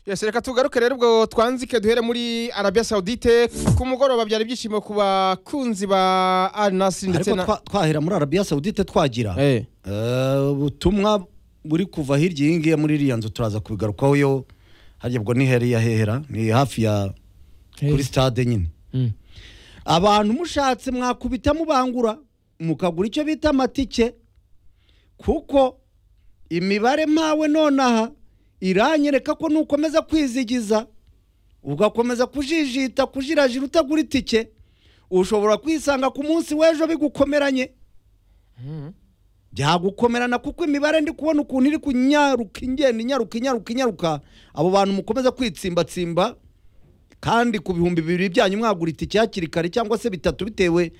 yose reka tugaruke rero ubwo twanzike duhere muri arabia saudite ku mugoroba byari ibyishimo ku bakunzi ba al nasiri ndetse ariko na twa- twahera muri arabiya sawudite twagira Eh. Eh, ubutumwa buri kuva hirya iyi ngiyi muri iriya nzu turaza kubigarukaho yo harya ubwo ni heri ya hehera ni hafi ya kuri stade nyine Mm. abantu mushatse mwakubita mubangura mukagura icyo bita amatike kuko imibare mpawe nonaha iranyereka ko nukomeza kwizigiza ugakomeza kujijita kujirajira utagura itike ushobora kwisanga ku munsi w'ejo bigukomeranye byagukomerana kuko imibare ndi kubona ukuntu iri kunyaruka ingenda inyaruka inyaruka inyaruka abo bantu mukomeza kwitsimbatsimba kandi ku bihumbi bibiri byanyu mwagura itike hakiri kare cyangwa se bitatu bitewe